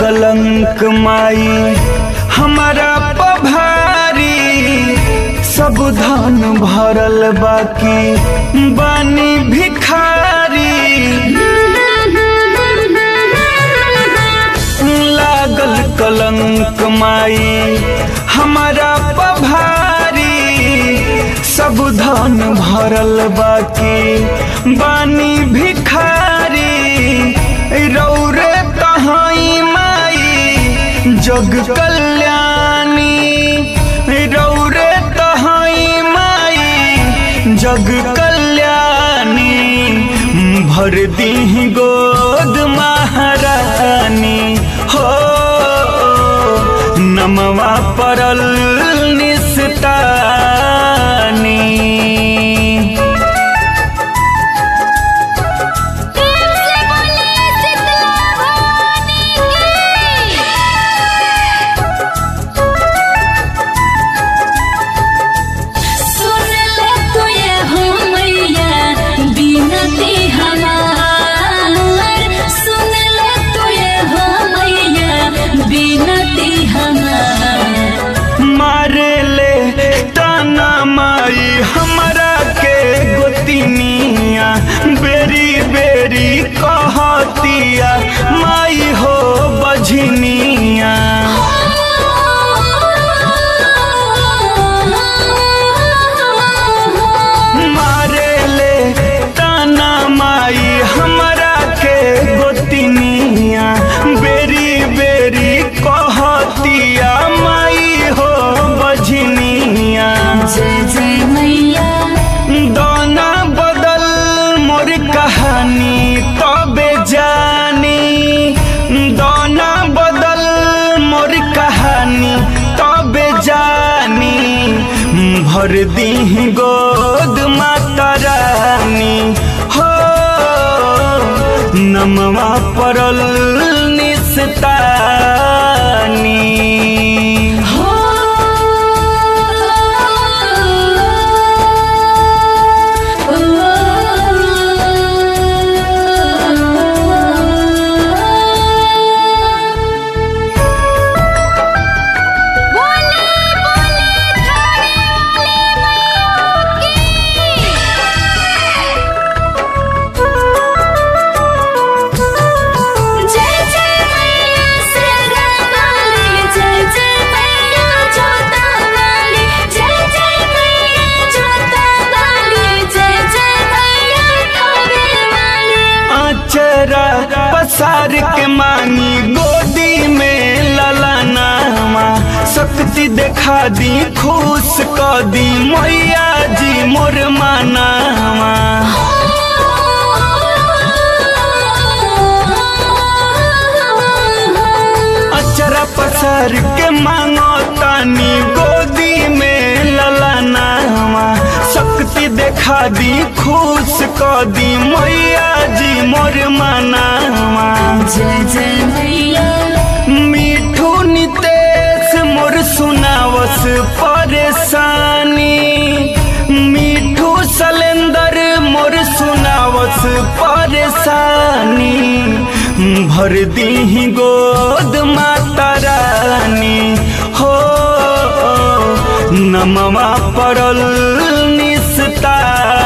कलंक माई हमारा पभारी सब धन भरल बाकी बानी भिखारी लागल कलंक माई हमारा पभारी सब धन भरल बाकी बानी भिखारी रौरे तहाई माई जग कल्याणी रौरे तहाई माई जग कल्याणी भर दी गोद महारानी हो नमवा परल निस्तानी सुन ले तो ये हो मैया बिनती हमार सुन ले तो ये हो मैया बिनती हमार मारे ले ताना माई हमरा के गोतिनिया बेरी बेरी कहतिया माई हो बझनिया मारे ले ताना माई हमरा के गोतिनिया बेरी बेरी कहतिया माई हो बझनिया जय जय मैया दाना बदल मोर कहानी तबे जानी दाना बदल मोर कहानी तबे जानी भर दी गोद माता रानी हो नमवा परल निस्तानी हो जय जय मैया शेरा वाली जय जय मैया जोता वाली जय जय मैया जोता वाली जय जय मैया थावे वाली आचरा पसार के मांगी गोदी में ललनामा शक्ति देखा दी खुश क दी मैया जी मोर मानामा अचरा पसार के मांगो तानी गोदी में ललनामा शक्ति देखा दी खुश क दी मैया जी मोर मानामा जय जय मैया मिठू नितेश मोर सुनावस परेशानी मिठू सलेंदर मोर सुनावस परेशानी भर दी गोद माता रानी हो नमवा परल निस्ता